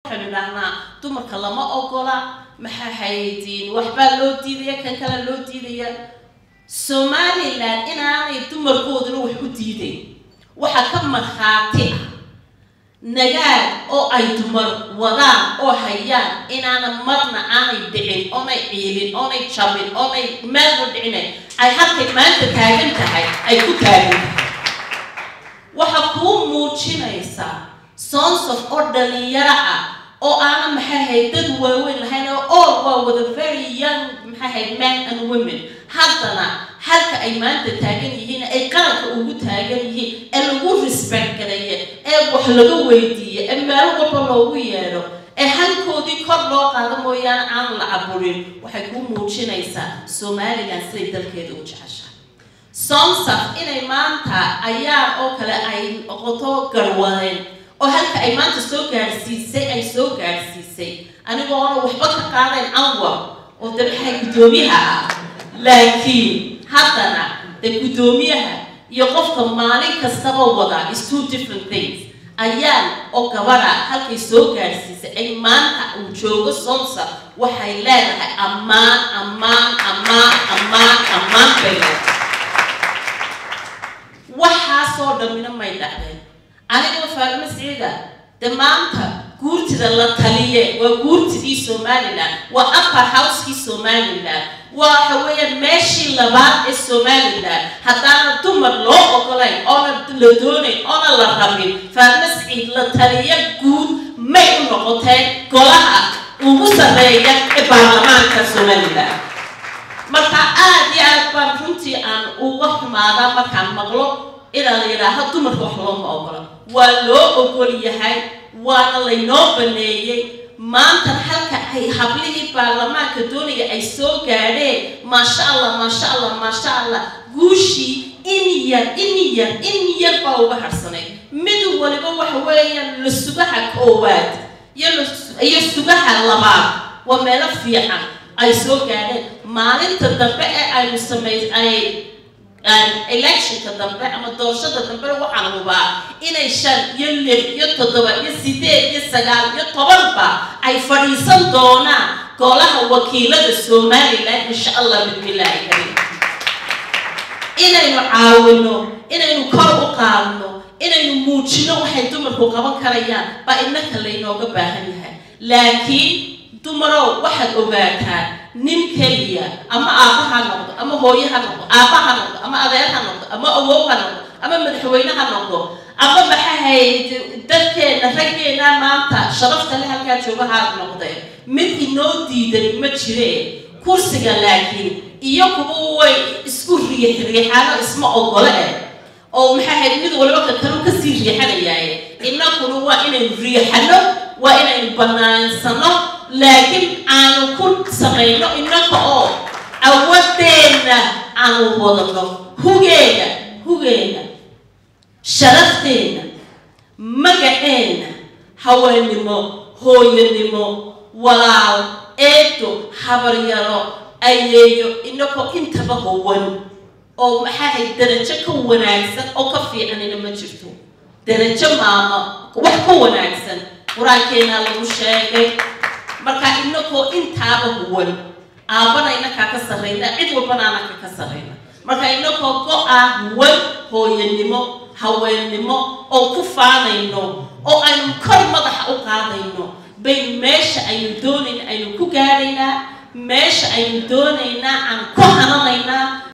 waxaynu idhaahnaa dumarka lama ogola maxaa haydiin waxbaa loo diidaya kan kale loo diidaya somalilan inaanay dumarkooduna wax u diidayn waxaa ka markhaati ah nagaad oo ay dumar wadaan oo hayaan inaana marna aanay dhicin oonay ciilin oonay jabin oonay meelna dhicinayn ay halkay maanta taagan tahay ay ku taagan tahay waxaa kuu muujinaysaa sonsof oo dhalinyaro ah oo aana maxay ahayd dad waaweyn lahayn oo all waa wada very young maxay ahayd men and women haddana halka ay maanta taagan yihiin ay qaranka ugu taagan yihiin ee lagu respect gareeye ee wax laga weydiiye ee meel walba loogu yeedho ee halkoodii kor loo qaado mooyaane aan la caburin waxay kuu muujinaysaa somalilan siday dalkeeda u jeceshahay somsaf inay maanta ayaa oo kale ay noqoto garwadeen oo halka ay maanta soo gaadhsiisay ay soo gaadhsiisay anigoona waxba ka qaadayn anwar oo de maxay guddoomiyaha ah laakiin haddana de guddoomiyaha iyo qofka maalin kastaba wada is two different things ayaan oo gabadha halkay soo gaadhsiisay ay maanta uu joogo somsa waxay leedahay ammaan ammaan ammaan ammaan ammaan bay leedahay waxaasoo dhammina may dhacdeen anigoo faarimo siciida de maanta guurtida la taliye waa guurtidii somalilan waa upper house-kii somalilan waxa weeyaan meeshii labaad ee somalilan haddaana dumar loo ogolayn oona la doonayn oona la rabin faarimo siciid la taliye guud may u noqoteen golaha ugu sarreeya ee baarlamaanka somalilan marka aada iyo aad baan runtii aan uga xumaadaa markaan maqlo inaa la yidhaaho dumarka wax looma ogola waa loo ogol yahay waana laynoo baneeyey maantana halka ay hablihii baarlamaanka doonaya ay soo gaadheen maasha allah maasha allah maasha allah guushii in yar in yar in yar baa uga harsanay mid waliba waxa weeyaan la sugaha koowaad iyo iyo sugaha labaad waa meelo fiican ay soo gaadheen maalinta dambe ee aynu samay ay electionka dambe ama doorashada dambena waxaan hubaa inay shan iyo lix iyo toddoba iyo sideed iyo sagaal iyo tobanba ay fadhiisan doonaan golaha wakiilada somalilan insha allah bismillaahi kariim inaynu caawino inaynu kor u qaadno inaynu muujino waxay dumarku qaban karayaan baa innaka laynooga baahan yahay laakiin dumarow waxaad ogaataan nin keliya ama aabba ha noqdo ama hooye ha noqdo aabba ha noqdo ama adeer ha noqdo ama awow ha noqdo ama madaxweyne ha noqdo ama maxahayd dadkeena raggeena maanta sharafta le halkaa jooga ha noqdee mid inoo diidan ma jireen kursiga laakiin iyo kuwa way isku riix riixaano isma ogole eh oo maxahayd mid waliba ka kalu kasii riixanayaaye innakuna waa inaynu riixano waa inaynu banaansano laakiin aanu ku samayno innaka oo awadeenna aanu wadano hugeena hugeena sharafteenna magaceenna haweenimo hooyanimo walaal eedo habaryaro ayeeyo inakoo intaba howan oo maxaahay darajo ka wanaagsan oo ka fiicanina ma jirto darajo maama wax ka wanaagsan qur-aankeenaa lagu sheegay marka inakoo intaaba huwan aabbana inakaa ka sarrayna cid walbana anaka ka sarrayna marka inakoo go-a huwan hooyanimo haweennimo oo ku faanayno oo aynu kor madaxa u qaadayno baynu meesha aynu doonayna aynu ku gaadhaynaa meesha aynu doonaynaa aan ku hananaynaa